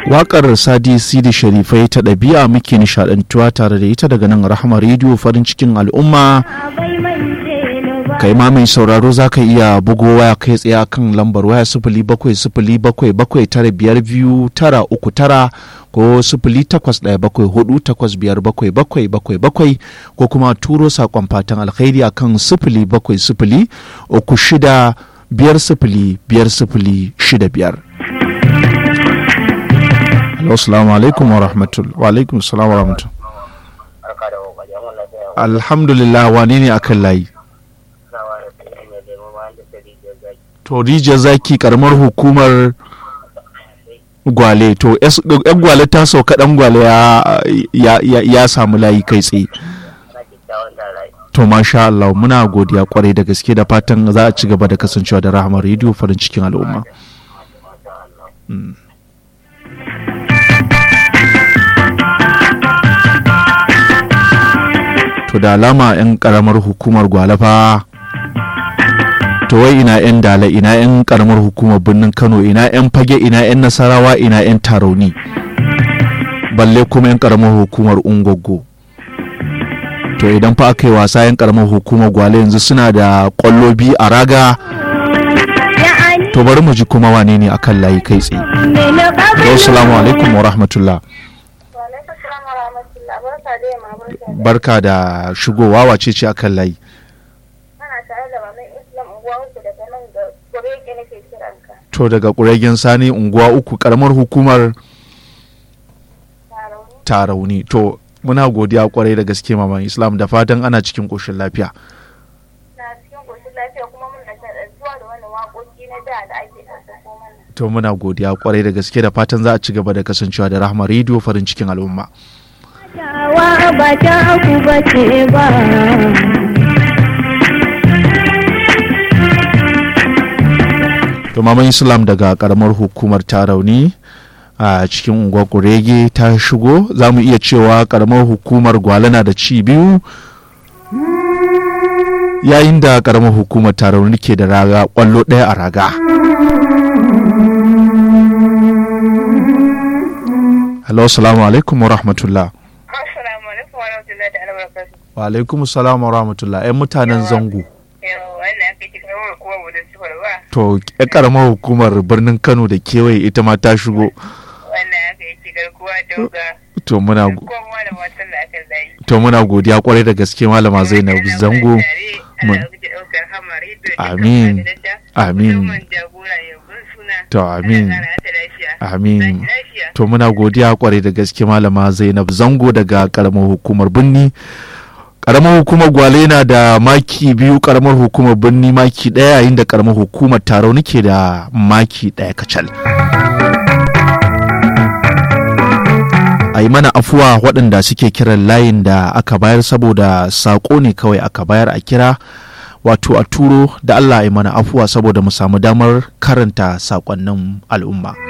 Waƙar Sadi Sidi Sharifai ta ɗabi'a muke nishaɗantuwa tare da ita daga nan Rahama rediyo farin cikin al'umma. Kai ma mai sauraro za ka iya bugo waya kai tsaye kan lambar waya sifili bakwai sifili bakwai bakwai tara biyar biyu tara uku tara ko sifili takwas ɗaya bakwai hudu takwas biyar bakwai bakwai bakwai bakwai ko kuma turo saƙon fatan alkhairi akan sifili bakwai sifili uku shida biyar sifili biyar sifili shida biyar. Assalamu alaikum wa rahmatul wa alaikum salam wa rahmatul. Alhamdulillah wane ne akan layi? To rijiyar zaki karamar hukumar gwale to yan gwale ta sauka dan gwale ya samu layi kai tsaye. To masha Allah muna godiya kwarai da gaske da fatan za a ci gaba da kasancewa da rahamar rediyo farin cikin al'umma. To da alama 'yan karamar hukumar gwalafa to wai ina 'yan dala ina 'yan karamar hukumar birnin Kano ina 'yan fage ina 'yan nasarawa ina 'yan tarauni balle kuma 'yan karamar hukumar ungwaggo. to idan fa aka yi wasa yan karamar hukumar gwale yanzu suna da kwallo biyu a raga to bari mu ji kuma wane ne akan layi kai tsaye assalamu alaikum wa rahmatullah barka da shigowa wace ce akan layi to daga ƙuregen sani unguwa uku karamar hukumar tarauni to muna godiya kwarai da gaske maman islam da fatan ana cikin koshin lafiya to muna godiya kwarai da gaske da fatan za a ci gaba da kasancewa da rahama rediyo farin cikin al'umma ba ta ku bace ba to maman islam daga karamar hukumar tarauni a cikin unguwar kurege ta shigo za mu iya cewa karamar hukumar gwalana da ci biyu yayin da karamar hukumar tarauni ke da raga kwallo ɗaya a raga hello salamu alaikum wa rahmatullah wa alaikum salam wa rahmatullah yan mutanen zango to ya karamar hukumar birnin kano da kewaye ita ma ta shigo to muna to muna godiya kwarai da gaske malama zainab zango amin amin to amin amin to muna godiya kwarai da gaske malama zainab zango daga karamar hukumar birni karamar hukumar gwale na da maki biyu karamar hukumar birni maki daya yayin da karamar hukumar taro nake da maki daya kacal a yi mana afuwa waɗanda suke kiran layin da aka bayar saboda saƙo ne kawai aka bayar a kira wato a turo da allah a yi mana afuwa saboda mu samu damar karanta saƙonnin al'umma